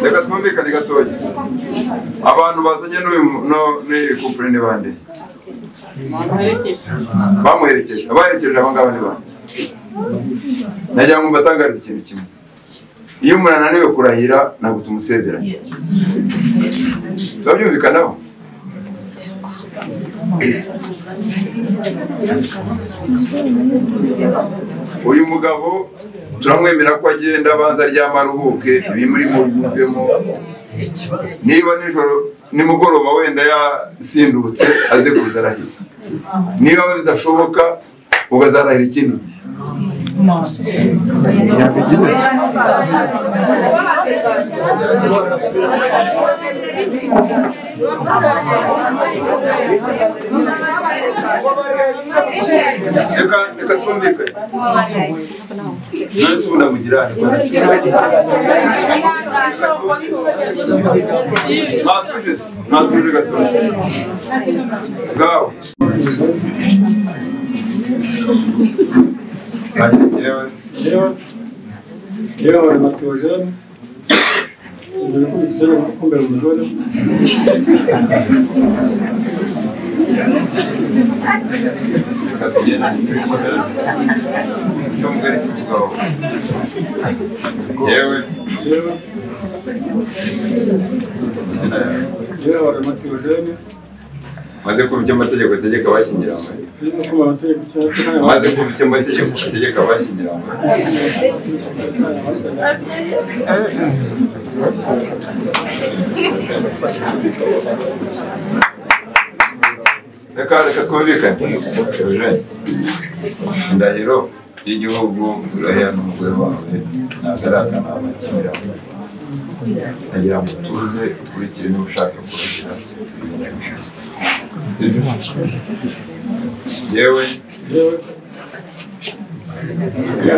reka twumvikane gatoya abantu bazanye n'uyu kupure ni bande bamuherekeje abaherekeje aba ngaba ni bande najya ngo mbatangarize ikintu kimwe iyo umuntu ananiwe kurahira ntabwo tumusezeranya turabyumvikanaho uyu mugabo turamwemera ko agenda abanza aryama aruhuke ibimuri muvemo niba nijoro nimugoroba wenda yasindutse aze kuza arahira niba bidashoboka ukazarahira ikindi gihe yabigize se reka reka twumvikane none se ubu ndamugira mwatuje se mwatuje gatoya bwawe Hanyuma njyewe rero rero abantu batuje ibintu kumbera umugore reka tugende dusekere cyo mugari tuvugaho yewe rero izina yawe rero abantu batuje maze kumva icyo amategeko ategeka abashyingiranywe birimo ko abategeka icyatsi kandi maze kumva icyo amategeko ategeka abashyingiranywe abasanga reka reka twumvikane indahiro y'igihugu urahira n'umugore wawe ntabwo ari akanama k'imiramo ndagira ngo utuze ukurikire niba ushaka kurahira yewe rero rero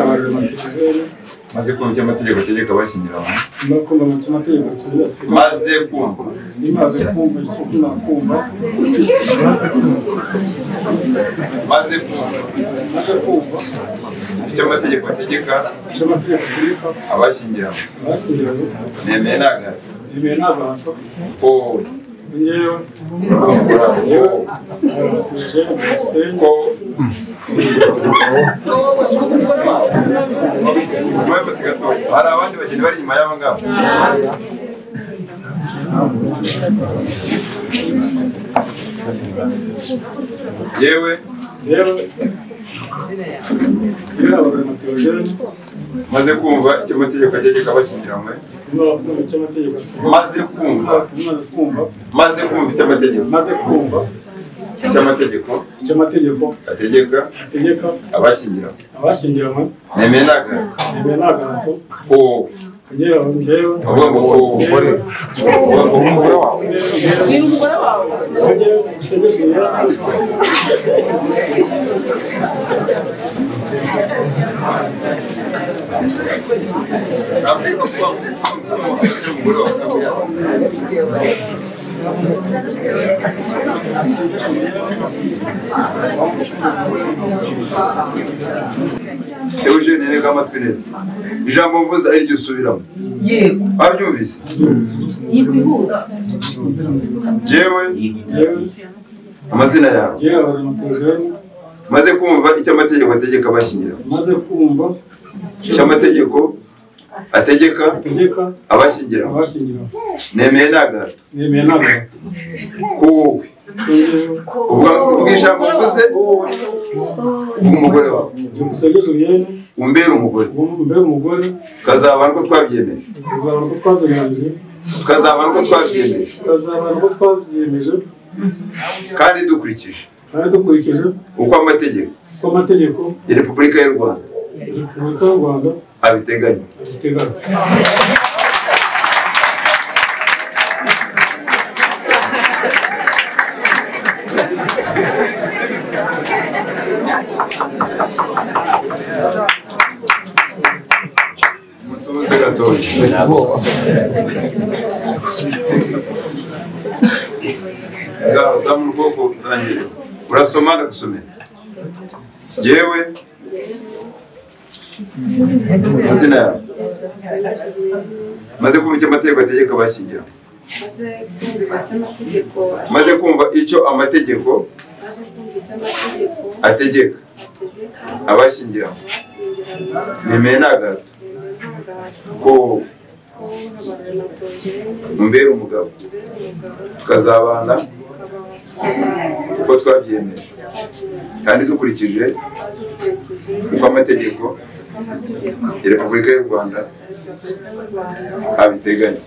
abantu batuje maze kumva icyo amategeko ategeka abashyingiranywe no kumva amategeko amategeko nsubira maze kumva nimaze kumva icyo nakumva maze kumva maze kumva icyo amategeko ategeka icyo amategeko ategeka abashyingiranywe bashyingiranwe nemeye nagara yemewe n'abantu ko yewe bakora yewe ko abantu batuje musenye ko Mwebutse gatoya. hari abandi bageni bari inyuma y'aba ngaba yewe rero rero abantu batuje maze kumva icyo amategeko ategeka abashyingiranywe n'abantu icyo amategeko ategeka maze kumva maze kumva maze kumva icyo amategeko maze kumva icyo amategeko icyo amategeko ategeka ategeka abashyingiranywe abashyingiranwe nemeye nagaruka yemewe n'agahato ko yewe yewe avuga ngo ko umugore avuga ngo ko umugore wawe ni umugore wawe yewe musenye Eugene rega amatwi neza ijambo mvuze ari ryo usubiramo yego babyumvise yikwihuta jewe yewe amazina yawe yewe abantu batuje maze kumva icyo amategeko ategeka abashyingiranywe maze kumva icyo amategeko ategeka ategeka abashyingiranywe abashyingiranwe nemeye n'agahato yemewe n'agahato ko wowe yewe uvuga uvuga ijambo mvuze wowe uvuga umugore wawe dukusanyije urugendo umbere umugore mbere umugore ukazaba nuko twabyemeje kuzabona uko twabyemeye ukazaba nuko twabyemeje tukazabona uko twabyemeje kandi dukurikije kandi dukurikije uko amategeko uko amategeko ya repubulika y'u rwanda ya repubulika y'u rwanda abiteganya agiteganya mutuze gatoya ngaho zamura ubwoko butangiriza urasoma ndagusomera yewe amazina yawe maze kumva icyo amategeko ategeka abashyingira maze kumva icyo maze kumva icyo amategeko amategeko maze kumva icyo amategeko ategeka ategeka abashyingiranwa abashyingiranywe nemeye ni agahato yemewe n'agahato ko wowe ko habaye amatongo umbera umugabo imbere umugabo tukazabana ukaba wakizamuka uko twabyemeye kandi dukurikije badukurikije uko amategeko amategeko ya repubulika y'u rwanda ya repubulika y'u rwanda abiteganya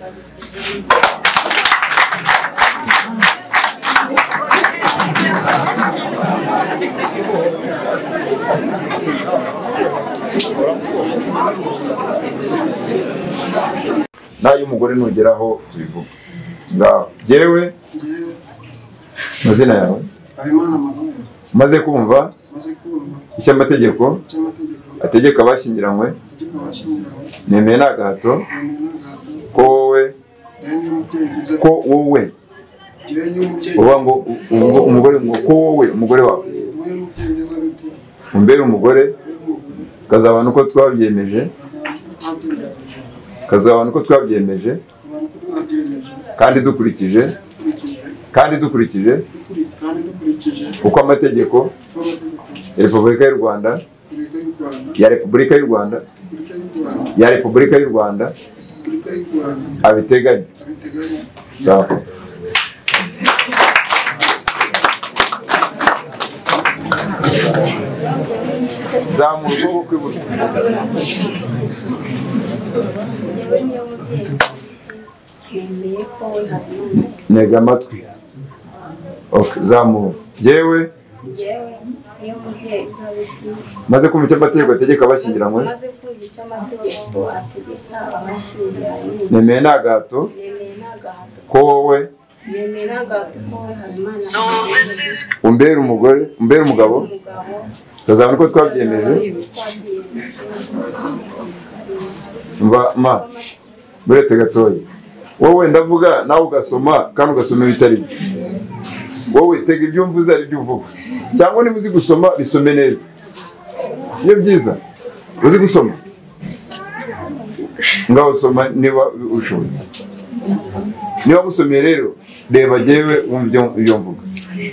nayo umugore nugeraho bivuga ngaho yewe Njyewe amazina yawe Habimana Mahoro umaze kumva maze kumva icyo amategeko icy'amategeko ategeka abashyingiranywe ategeka abashyingiranywe nemeye ni agahato yemewe n'agahato ko wowe njyewe n'umutegeka ko wowe njyewe n'umubyeyi uvuga ngo u- u- umugore ngo ko wowe umugore wawe wowe n'umutegeka w'uko umbere umugore ukazabana uko twabyemeje twabyemeje ukazabana uko twabyemeje abantu uko twabyemeje kandi dukurikije dukurikije kandi dukurikije dukuri- kandi dukurikije uko amategeko n'amategeko ya repubulika y'u rwanda repubulika y'u Rwanda ya repubulika y'u rwanda ya repubulika y'u Rwanda repubulika y'u rwanda repubulika y'u Rwanda abiteganya abiteganya sawa zamura ukuboko kw'iburyo yewe niyo mubyeyi nemeye ko we habimana ntega amatwi Okay, zamura yewe yewe niyo mubyeyi uzabibwira maze kumva icyo amategeko ategeka abashyingiranywe maze kumva icyo amategeko ategeka abashyingiranywe nemeye ni agahato nemeye n'agahato ko wowe nemeye n'agahato ko we habimana umbera umugore umbera umugabo umugabo ukazabona uko twabyemeje mva ma buretse gatoya wowe ndavuga nawe ugasoma kandi ugasoma ibitari byo wowe tega ibyo mvuze ari byo uvuga cyangwa niba uzi gusoma bisome neza iyo byiza uzi gusoma ngaho soma niba ushoboye niba musomeye rero reba jyewe wumva ibyo- ibyo mvuga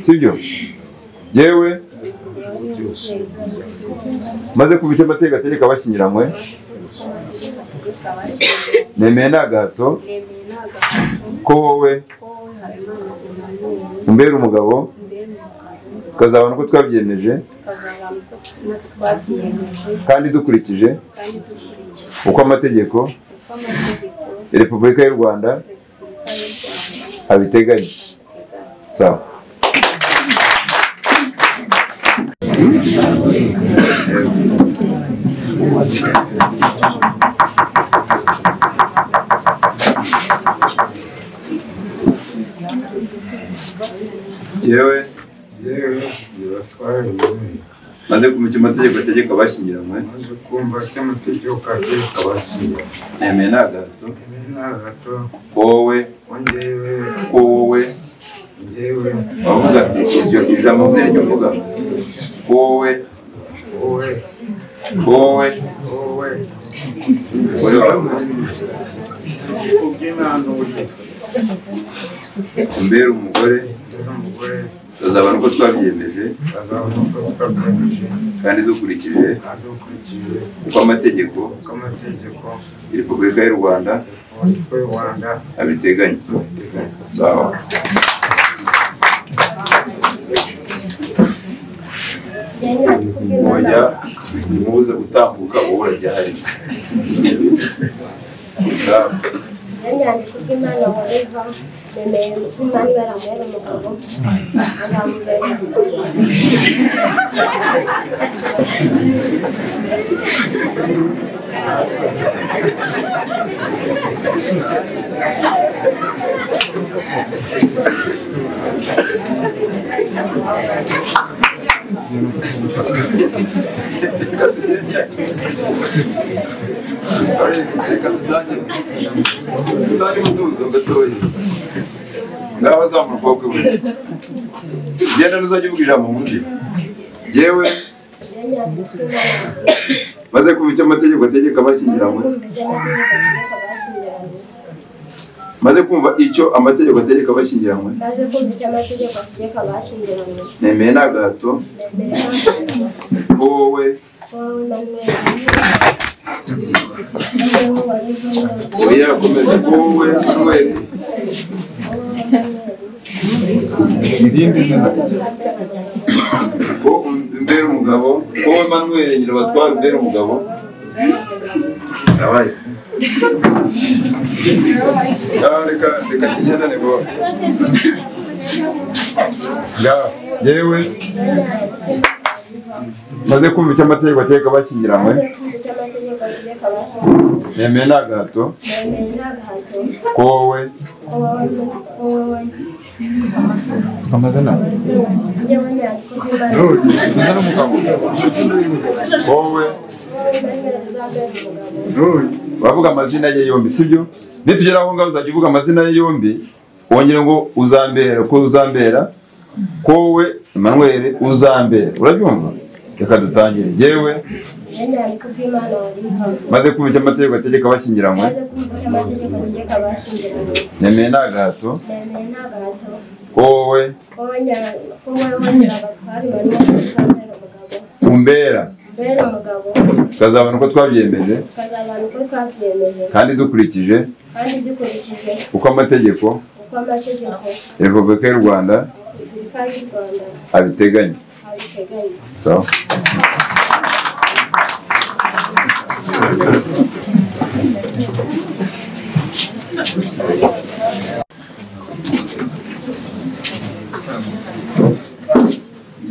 sibyo jyewe maze kuva icyo amategeko ategeka abashyingiranywe nemeye ni agahato ko wowe umbera umugabo ukazabona uko twabyemeje kandi dukurikije uko amategeko ya repubulika y'u rwanda abiteganya sawa yewe yewe ntibatware yewe maze kumenya amategeko ategeka abashyingiranywe maze kumva cy'amategeko ategeka abasiba nemeye ni agahato ibi nta gato ko wowe ko njyewe ko wowe njyewe wavuga iryo ijambo mvuze ryo uvuga ko wowe wowe ko wowe wowe umugore wawe ubw'inanure umbera umugore ndetse umugore ukazabona uko twabyemeje azabona uko twagamije kandi dukurikije kandi ukurikije uko amategeko uko amategeko ya repubulika y'u rwanda uburyo y'u rwanda abiteganya sawa wajya umubuza gutambuka wowe uraryahari Sawa. yanyanditse ko imana wumva nemeye ko imana ibera amahera umugabo azamubera umukozi Reka dutangire. ngaho azamura ukuboko kw'iburyo genda ntuzajya uvuga ijambo muzi yewe maze kumva icyo amategeko ategeka abashyingiranywe maze kumva icyo amategeko ategeka abashyingiranywe baje kumva icyo amategeko ategeka abashyingiranywe nemeye ni agahato nemeye n'agahato wowe wowe na mwene wowe na oya yakomeza wowe manweri irindi zina ko umbera umugabo wowe manweri nyina batwara umbera umugabo abaye Ah, reka reka tugendane ngo ngaho yewe maze kumva icyo amategeko ategeka abashyingiranywe kumva icyo amategeko ategeka abashyingiranywe nemeye ni agahato nemeye n'agahato ko wowe wowe wowe amazina yewe nyandiko amazina z'imana n'umugabo wowe wowe na mwene uzabere umugabo uravuga amazina ye yombi sibyo nitugera aho ngaho uzajya uvuga amazina ye yombi wongere ngo uzambera ko uzambera ko wowe Emmanuel uzambera urabyumva reka dutangire yewe n'inyaniko bw'imana warihawe maze kumva icyo amategeko ategeka abashyingiranywe maze kumva icyo amategeko ategeka abashyingiranywe nemeye ni agahato nemeye n'agahato ko wowe wowe nya- ko wowe nyabatware manweri uzabere umugabo umbera mbere umugabo tukazabona uko twabyemeje tukazabana uko twabyemeje kandi dukurikije kandi dukurikije uko amategeko uko amategeko ya repubulika y'u rwanda repubulika y'u rwanda abiteganya abiteganya sawa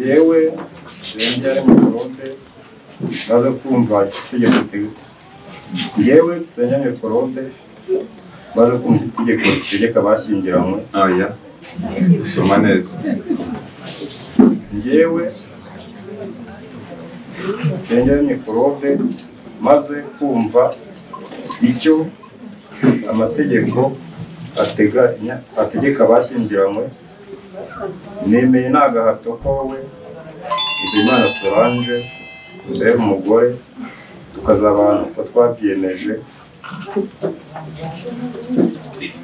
yewe renge ari mu korombe naze kumva itegeko ritegeka yewe nsenge mu korombe maze kumva itegeko ritegeka abashyingiranywe oya soma neza ngewe nsengera mikorobe maze kumva icyo amategeko ateganya ategeka abashyingiranywe nemeye ni agahato kowe Imana Solange mbere umugore tukazabana uko twabyemeje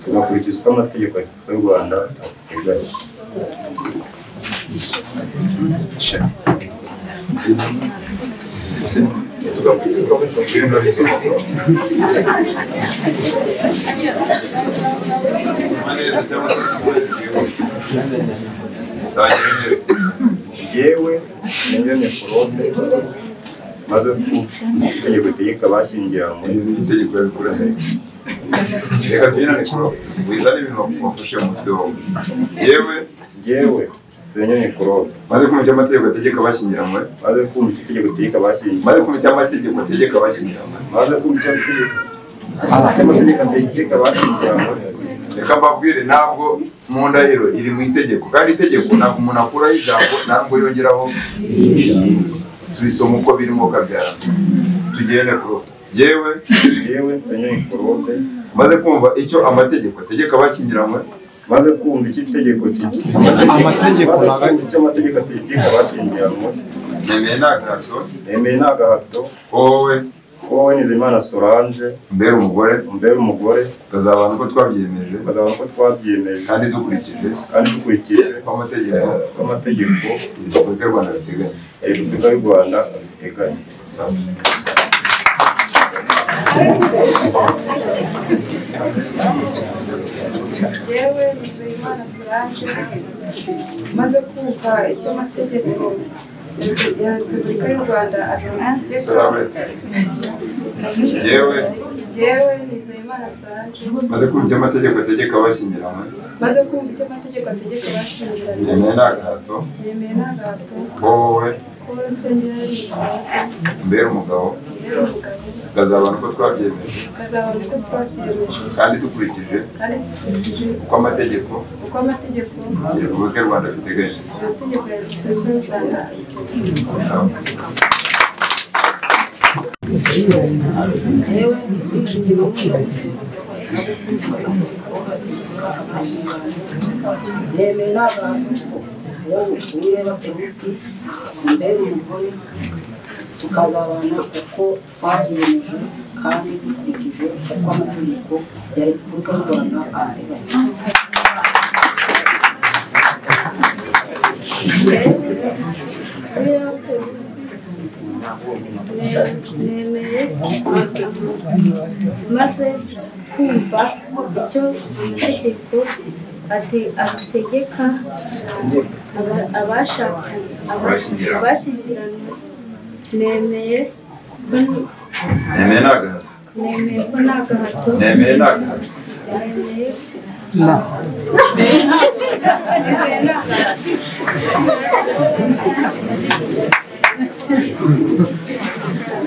tugakurikiza uko amategeko y'u Rwanda ateganya yewe nenge mikorobe maze itegeko ritegeka abashyingiranywe itegeko yabikurase reka tuyirane kuro wizane ibintu wafashe mu mutwe wawe yewe yewe nsenye mikorobe maze kumva icyo amategeko ategeka abashyingiranywe maze kumva icyo itegeko ritegeka abashyingiranywe maze kumva icyo amategeko ategeka abashyingiranywe maze kumva icyo itegeko icyo amategeko ategeka abashyingiranywe reka mbabwire ntabwo mu ndahiro iri mu itegeko kandi itegeko ntabwo umuntu akuraho ijambo ntabwo yongeraho tubisoma uko birimo kabyara tugende kuro yewe yewe nsenye mikorobe maze kumva icyo amategeko ategeka abashyingiranywe maze kumva icyo itegeko amategeko icyo amategeko ategeka abashyingiranywe nemeye ni agahato nemeye ni agahato wowe wowe Nizeyimana Solange mbere umugore umbere umugore tukazabana uko twabyemeje tukazabona ko twabyemeje kandi dukurikije kandi dukurikije uko amategeko uko amategeko repubulika y'u rwanda biteganya ya repubulika y'u rwanda abiteganya yewe Nizeyimana Solange maze kumva icyo amategeko ya Repubulika y'u Rwanda ategeka Solange. yewe yewe Nizeyimana Solange maze kumva icyo amategeko ategeka abashyingiranywe maze kumva icyo amategeko ategeka abashyingiranywe nemeye ni agahato nemeye n'agahato ko wowe ko nsengera y'umugabo mbere umugabo mbere umugabo tukazabana uko twabyemeje tukazabona uko twabyemeje kandi dukurikije kandi dukurikije uko amategeko uko amategeko ya repubulika y'u rwanda biteganya amategeko ya Repubulika y'u Rwanda abitegeka Sawa. nemera abantu ko iyo duhuye baturusi mbere umugore tukazabana uko twabyiyemeje kandi dukurikije uko amategeko ya repubulika y'u rwanda ateganya nemeye maze kumva icyo amategeko ate- ategeka aba- abashaka Abashyingiranwe. abashyingiranwe nemeye ko- nemeye ni agahato nemeye ko nta gahato nemeye ni agahato nemeye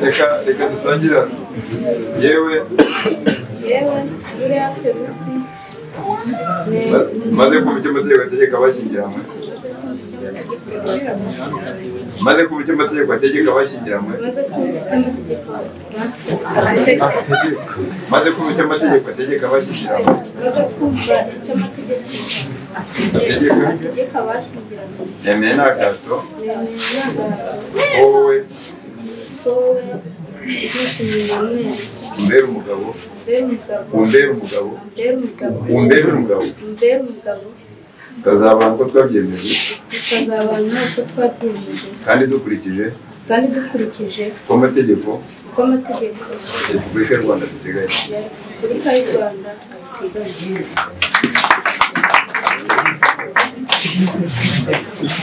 reka reka dutangira yewe yewe buriya perusi ma- maze kumva icyo amategeko ategeka abashyingiranwe maze kumva icyo amategeko ategeka abashyingiranwe maze kumva amategeko ategeka maze kumva icyo amategeko ategeka abashyingiranwe maze kumva icyo amategeko ategeka ategeka abashyingiranwe nemeye ni agahato nemeye nta gahato wowe wowe uzishimira mwese umbere umugabo mbere umbere umugabo umugabo umbere mbere umugabo umugabo mbere umugabo tukazabana uko twabyemeje tukazabana uko twabyiyemeje kandi dukurikije kandi dukurikije uko amategeko uko amategeko ya repubulika y'u rwanda duteganya ya repubulika y'u rwanda abiteganya